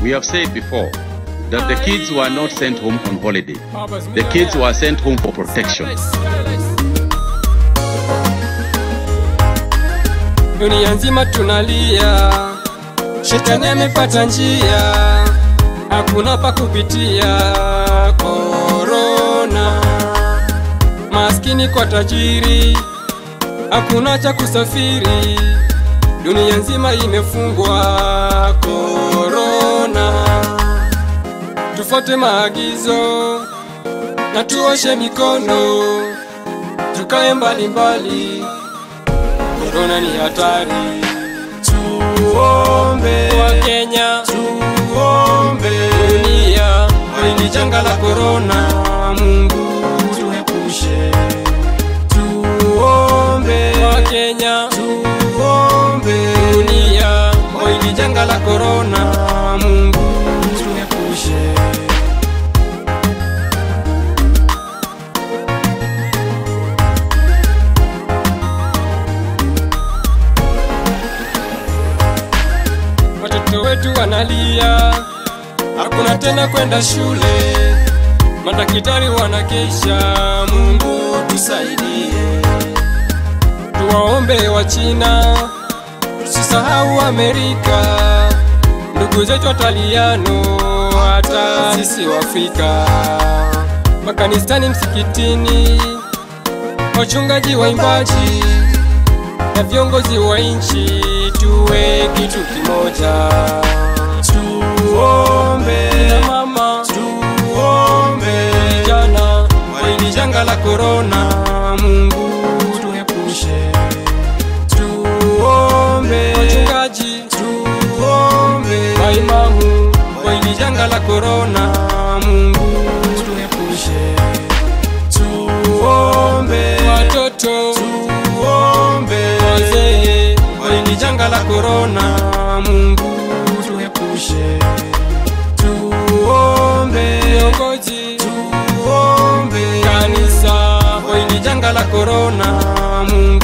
We have said before that the kids were not sent home on holiday. The kids were sent home for protection. Dunia nzima tunalia, shetani amepata njia, hakuna pa kupitia. Korona, maskini kwa tajiri, hakuna cha kusafiri, dunia nzima imefungwa. Korona, tufuate maagizo na tuoshe mikono, tukae mbali mbali. Korona ni hatari, tuombe wa Kenya, tuombe dunia, hili janga la korona, Mungu tuepushe. Tuombe wa Kenya, tuombe dunia, hili janga la korona, Mungu tuepushe. watoto wetu wanalia, hakuna tena kwenda shule, madaktari wanakesha. Mungu tusaidie, tuwaombe wa China, tusisahau Amerika, ndugu zetu Wataliano, hata sisi Waafrika, makanisani, msikitini, wachungaji, waimbaji na viongozi wa nchi tuwe kitu kimoja, tuombe na mama, tuombe vijana kwa hili janga la korona, Mungu tuepushe, tuombe wachungaji, tuombe maimamu kwa hili janga la korona, Mungu tuepushe, tuombe watoto, tuombe wazee kwa hili janga la korona, Mungu tuepushe, tuombe viongozi, tuombe kanisa kwa hili janga la korona, Mungu